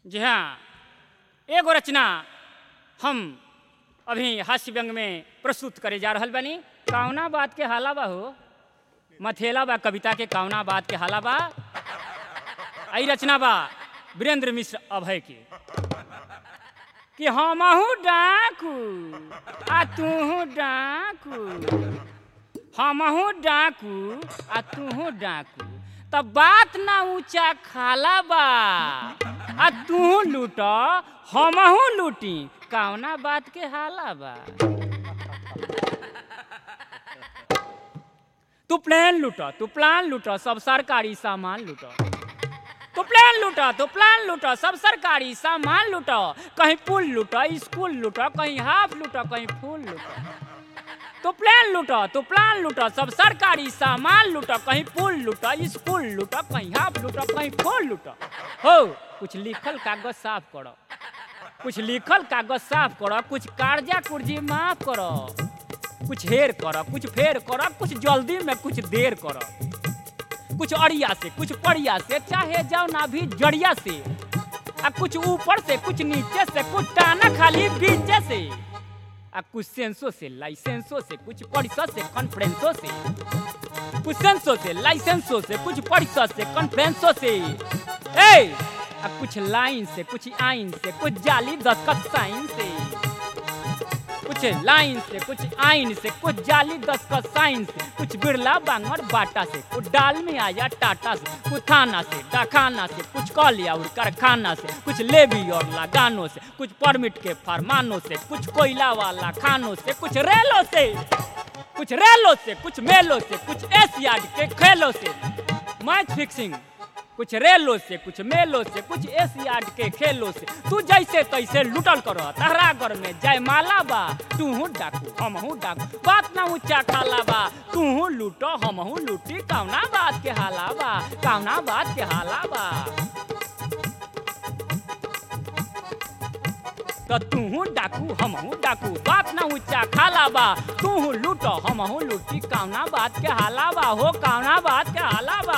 जी हाँ एगो रचना हम अभी हास्य व्यंग में प्रस्तुत करे जा रहल बानी कौना बात के हाला बा हो मथेला बा कविता के कौना बात के हाला बा आई रचना बा वीरेंद्र मिश्र अभय के कि हमहू डाकू आ तूहू डाकू हमहू डाकू आ तूहू डाकू तब बात ना ऊंचा खाला बा आ तू लूट हमहू लूटी कौना बात के हाला बा तू प्लेन लूट तू प्लान लूट सब सरकारी सामान लूट तू प्लेन लूट तू प्लान लूट सब सरकारी सामान लूट कहीं पुल लूट स्कूल लूट कहीं हाफ लूट कहीं फूल लूट तू प्लेन लूट तू प्लान लूट सब सरकारी सामान लूट कहीं पुल लूट स्कूल लूट कहीं हाफ लूट कहीं फूल लूट हो कुछ लिखल कागज साफ करो कुछ लिखल कागज साफ करो कुछ कर्जा कुर्जी माफ करो कुछ हेर करो कुछ फेर करो कुछ जल्दी में कुछ देर करो कुछ अड़िया से कुछ पड़िया से चाहे जाओ ना भी जड़िया से आ कुछ ऊपर से कुछ नीचे से कुछ टाना खाली बीचे से आ कुछ सेंसो से लाइसेंसो से कुछ परिषद से कॉन्फ्रेंसो से कुछ सेंसो से लाइसेंसो से कुछ परिषद से कॉन्फ्रेंसो से ए आ कुछ लाइन से कुछ आइन से कुछ जाली दस्खत साइन से कुछ लाइन से कुछ आइन से कुछ जाली दस्खत साइन से कुछ बिरला बांगड़ बाटा से कुछ डाल में आया टाटा से कुछ थाना से डाखाना से कुछ कलिया और कारखाना से कुछ लेवी और लगानों से कुछ परमिट के फरमानों से कुछ कोयला वाला खानों से कुछ रेलों से कुछ रेलों से कुछ मेलों से कुछ एशियाड के खेलों से मैच फिक्सिंग कुछ रेलों से कुछ मेलों से कुछ एशियाड के खेलों से तू जैसे तैसे लुटल करो तहरा घर में जय माला बा तू हूँ डाकू हम हूँ डाकू बात ना ऊंचा खाला बा तू हूँ लूटो हम हूँ लूटी कौना बात के हाला बा कौना बात के हाला बा तो तू हूँ डाकू हम हूँ डाकू बात ना ऊंचा खाला बा तू हूँ लूटो हम हूँ लूटी कौना बात के हाला बा हो कौना बात के हाला बा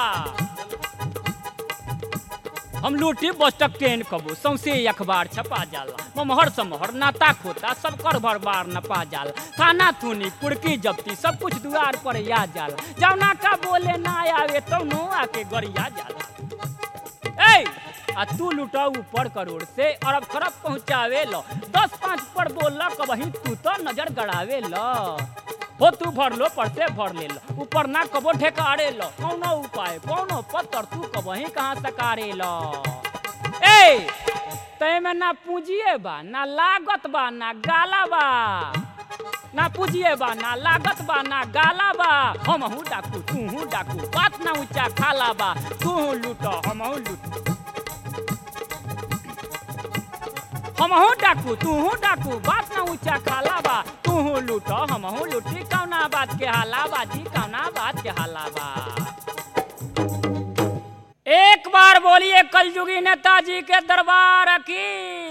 हम लूटी बस्टक ट्रेन कबो सौसे अखबार छपा जाला ममहर समहर नाता खोता सब कर भर बार न पा जाला थाना थूनी कुड़की जब्ती सब कुछ दुआर पर या जाला जौना का बोले ना आवे तो नो आके गरिया जाला ए आ तू लुटा ऊपर करोड़ से अरब खरब पहुँचावे लो दस पाँच पर बोल कबही तू तो नजर गड़ावे लो हो तू भर लो पड़ते भर ले लो ऊपर ना कबो ढेकारे लो कौनो उपाय कौनो पत्थर तू कबही कहाँ सकारे लो ए तय में ना पूंजिए बा ना लागत बा ना गाला बा ना पूजिए बा ना लागत बा ना गाला बा हम हूँ डाकू तू हूँ डाकू बात ना ऊंचा खाला बा तू हूँ लूटो हम हूँ लूटो हम हूँ डाकू तू हूँ डाकू बात ना ऊंचा खाला बा तू हूँ लूटो हम हूँ लूटी कौना बात के हाला बाजी कौना बात के हाला बा एक बार बोलिए कलयुगी नेताजी के दरबार की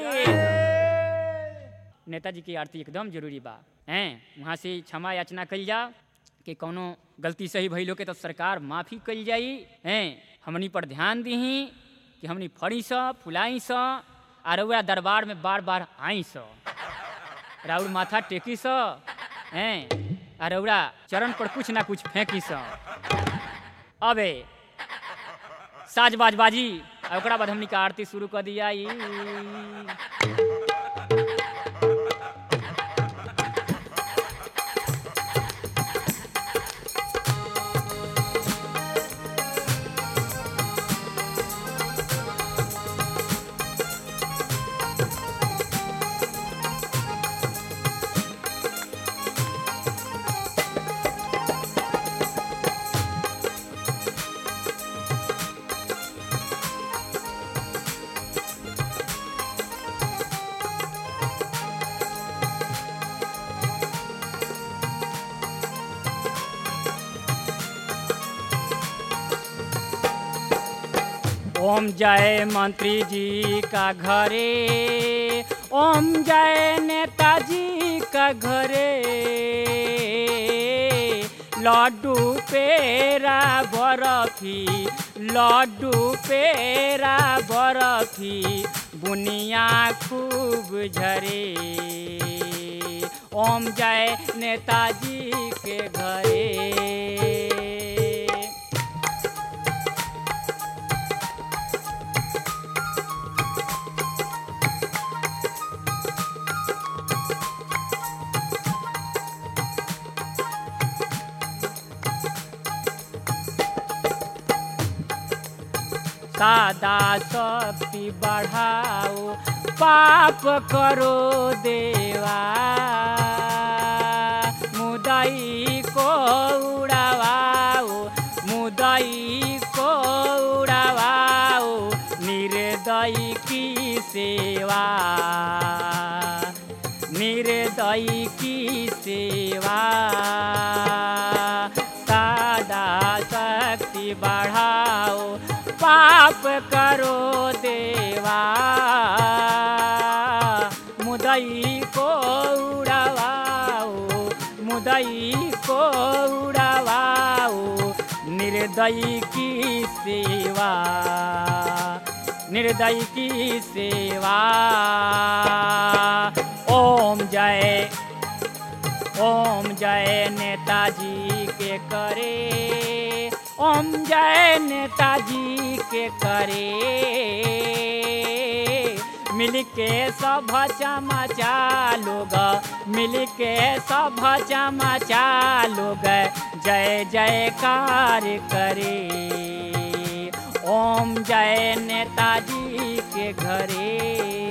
नेताजी की आरती एकदम जरूरी बा हैं वहाँ से क्षमा याचना कल जा कि कोनो गलती सही भइलो के तो सरकार माफी कल जाई हैं हमनी पर ध्यान दीही कि हमनी फड़ी स फुलाई स आ रउआ दरबार में बार बार आई स राउर माथा टेकी स हैं आ रउरा चरण पर कुछ ना कुछ फेंकी स अबे साज बाज बाजी आ ओकरा बाद हमनी के आरती शुरू कर दिया ई ओम जय मंत्री जी का घरे ओम जय नेताजी का घरे लड्डू पेरा बरफी लड्डू पेरा बरफी बुनिया खूब झरे ओम जय नेताजी के घरे सादा शक्ति बढ़ाओ पाप करो देवा मुदई को उड़ावाओ मुदई को उड़ावाओ निर्दयी की सेवा निर्दयी की सेवा सादा शक्ति बढ़ाओ पाप करो देवा मुदई को उड़ावाओ मुदई को उड़ावाओ निर्दयी की सेवा निर्दयी की सेवा ओम जय ओम जय नेताजी के करे ओम जय नेताजी के करे मिल के सब चमचा लोग मिल के सब चमचा लोग जय जयकार करे ओम जय नेताजी के घरे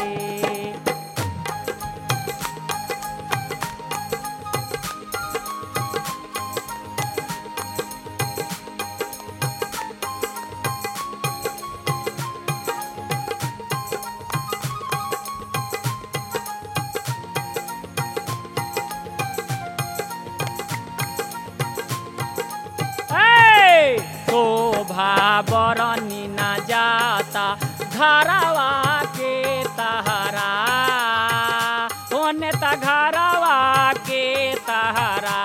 ए, शोभा बरनी न जाता घरवा के तहरा होने त घरवा के तहरा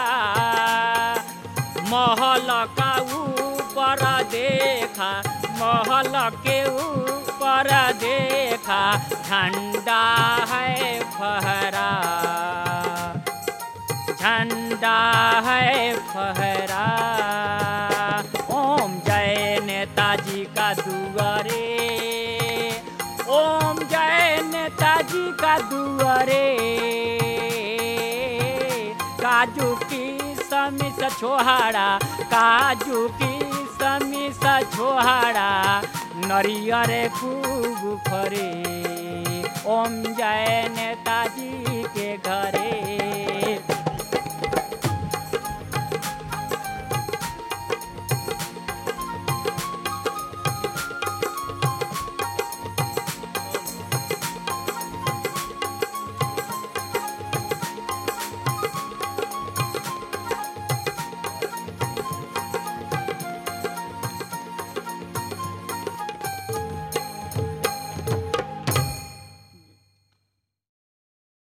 महल का ऊपर देखा महल के ऊपर देखा झंडा है फहरा झंडा है फहरा ओम जय नेताजी का दुआरे ओम जय नेताजी का दुआरे काजू की समिस छोहाड़ा काजू की समिस छोहाड़ा नरियर खूब फरे ओम जय नेताजी के घरे